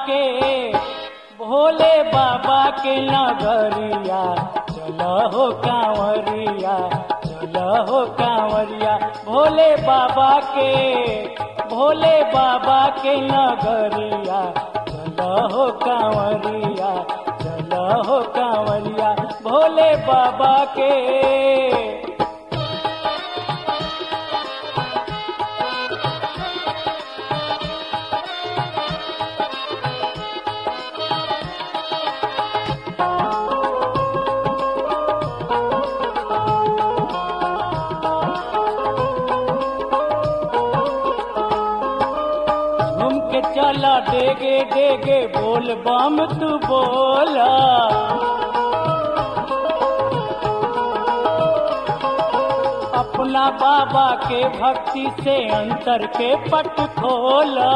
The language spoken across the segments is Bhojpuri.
के भोले बाबा के नगरिया चल हो कांवरिया चल हो कांवरिया भोले बाबा के भोले बाबा के नगरिया चल हो कांवरिया चल हो कांवरिया भोले बाबा के घूम के चला डेगे डेगे बोल बम तू बोला अपना बाबा के भक्ति से अंतर के पट खोला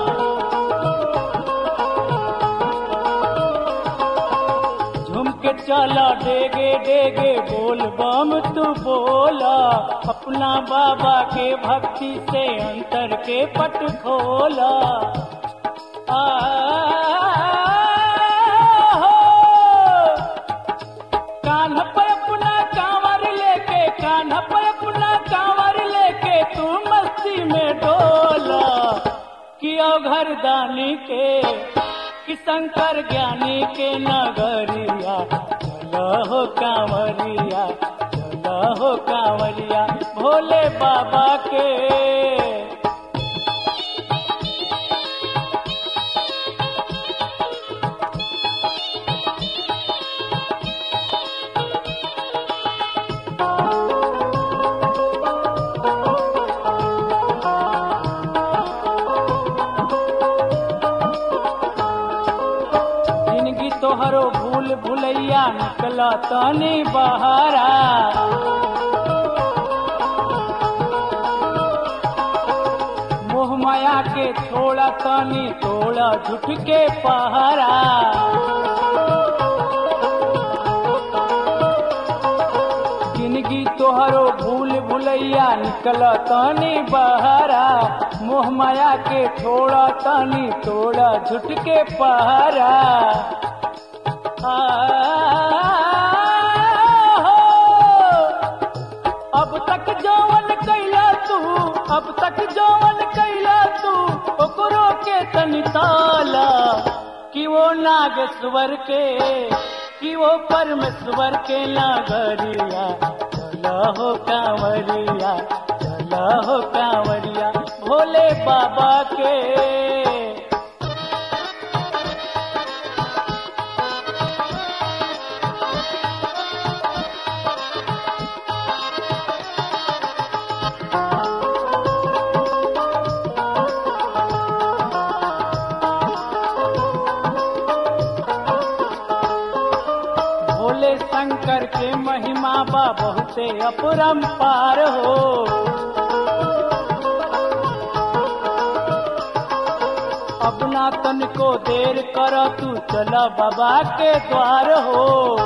झूम के चला डेगे डेगे बोल बम तू बोला अपना बाबा के भक्ति से अंतर के पट खोला आ, हो। कान पर अपना कांवर लेके कान पर अपना कांवर लेके तू मस्ती में डोला किया घर दानी के कि शंकर ज्ञानी के नगरिया चलो हो कांवरिया चलो हो कांवरिया भोले बाबा के जिंदगी तोहरो भूल भुलैया निकल तनी बहारा मोह माया के छोड़ा तनी तोड़ा झुठ के पहारा जिंदगी तोहरो भूल भुलैया निकल तनी बहारा मोह माया के छोड़ा तनी तोड़ा झुट के पहारा आ, हो। अब तक जौवन कैला तू अब तक जौवन कैला तू ओकरो के तनी ताला कि वो नागेश्वर के कि वो परमेश्वर के नागरिया चलो हो कांवरिया चलो हो कांवरिया भोले बाबा के भोले शंकर के महिमा बा बहुते अपरंपार हो अपना तन को देर कर तू चला बाबा के द्वार हो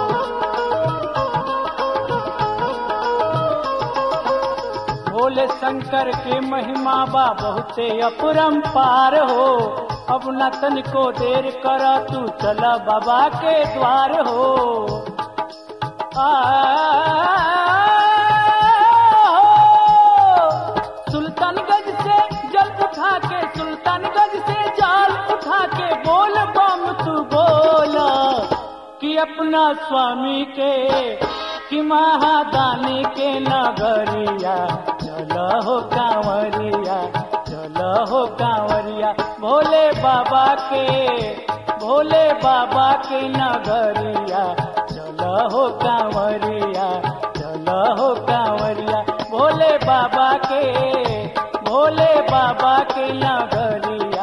भोले शंकर के महिमा बा बहुते अपरंपार हो अब न तन को देर कर तू चला बाबा के द्वार हो आ, सुल्तानगंज से जल उठा के सुल्तानगंज से जाल उठा के बोल बम तू बोला कि अपना स्वामी के कि महादानी के नगरिया चलो हो कांवरिया चलो हो कांवरिया भोले बाबा के भोले बाबा के नगरिया चलो हो कांवरिया चलो हो कांवरिया भोले बाबा के भोले बाबा के नगरिया